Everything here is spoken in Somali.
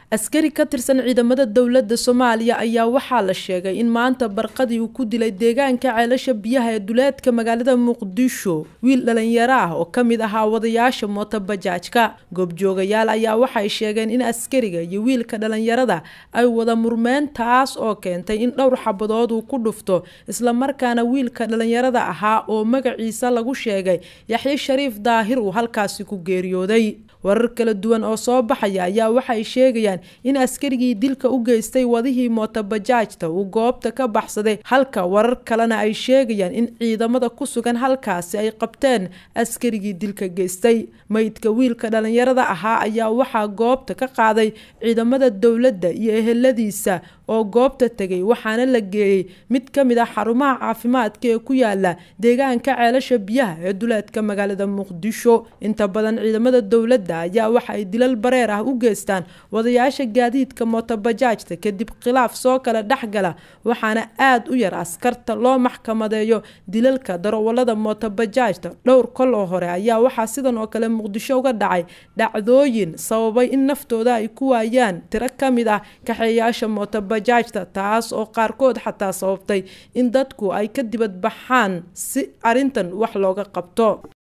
askari ka tirsan ciidamada dowladda soomaaliya ayaa waxaa la sheegay in maanta barqadii uu ku dilay deegaanka ceelasha biyaha ee duleedka magaalada muqdisho wiil dhalinyaro ah oo ka mid ahaa wadayaasha mootobajaajka goobjoogayaal ayaa waxay sheegeen in askariga iyo wiilka dhalinyarada ay wada murmeen taas oo keentay in dhowr xabadood uu ku dhufto islamarkaana wiilka dhalinyarada ahaa oo magaciisa lagu sheegay yaxye shariif daahir uu halkaasi ku geeriyooday warar kala duwan oo soo baxaya ayaa waxay sheegayaan in askarigii dilka u geystay wadihii mootobajaajta uu goobta ka baxsaday halka warar kalena ay sheegayaan in ciidamada ku sugan halkaasi ay qabteen askarigii dilka geystay meydka wiilka dhalinyarada ahaa ayaa waxaa goobta ka qaaday ciidamada dowladda iyo eheladiisa oo goobta tegay waxaana la geeyey mid ka mid ah xarumaha caafimaadka ee ku yaala deegaanka ceelasha biyaha ee duleedka magaalada muqdisho inta badan ciidamada dowladda ayaa waxa ay dilal bareer ah u geystaan wadayaasha gaadiidka mootobajaajta kadib khilaaf soo kala dhexgala waxaana aada u yar askarta loo maxkamadeeyo dilalka darawalada mootobajaajta dhowr kol oo hore ayaa waxaa sidan oo kale muqdisho uga dhacay dhacdooyin sababay in naftooda ay ku waayaan tiro ka mid ah kaxeeyaasha mootobajaajta taas oo qaarkood xataa sababtay in dadku ay ka dibad baxaan si arrintan wax looga qabto